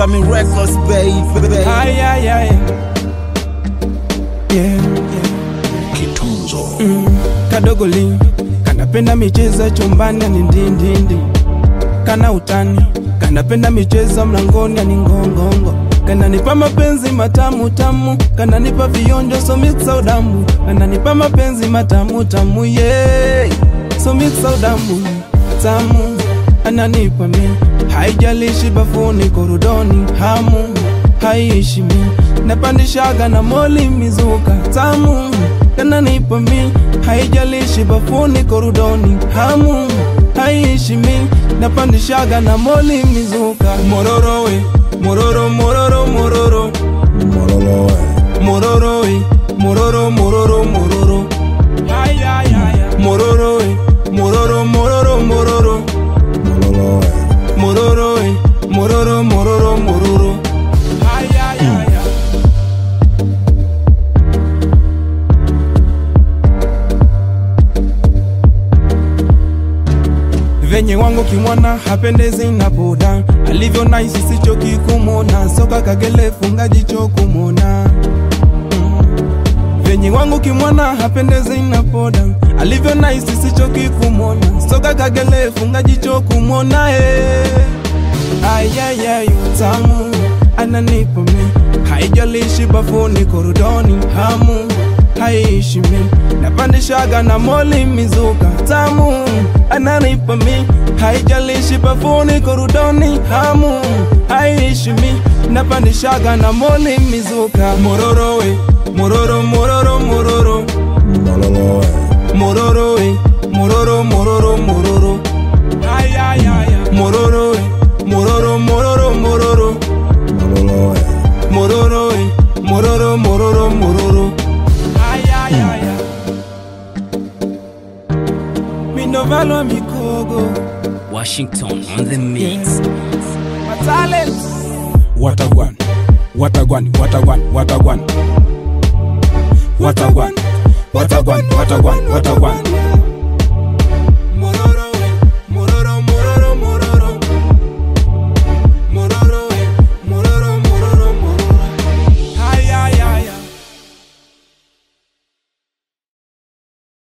Family Records, baby. Ay, ay, ay. Yeah, yeah. Mm, kadogoli kanapenda michezo chumbani ni ndindindi kana utani kanapenda michezo mlangoni ni ngongongo kananipa mapenzi matamu tamu kananipa vionjo so mixa udamu kananipa mapenzi matamu tamu yeah. so mixa udamu tamu ananipa mi haijalishi bafuni korodoni hamu haiishi mi napandishaga na moli mizuka tamu kananipa mi haijalishi bafuni korodoni hamu haiishi mi napandishaga na moli mizuka mororowe mororo mororo mororo mororowe mororo mororo mororo mororowe mororo mororo mororo mororowe mororo mororo mororo venye wangu kimwana hapendezi na boda alivyo naisi sichoki kumona soka kagele funga jicho kumona venye wangu kimwana hapendezi na boda alivyo naisi sichoki kumona soka kagele funga jicho kumona eh. ayayay utamu ananipa mi haijalishi bafuni korodoni hamu haiishi mi napandishaga na moli mizuka tamu ananipa mi haijalishi bafuni korodoni hamu haiishi mi napandishaga na moli mizuka mororowe mororo mororo mororo mororowe mororo mororo mororo mororowe mororo mororo mororo mororowe mororo mororo mororo minovalo mikogo Washington on the mix. matalent Watagwan, Watagwan, Watagwan, Watagwan. Watagwan, Watagwan, Watagwan, Watagwan.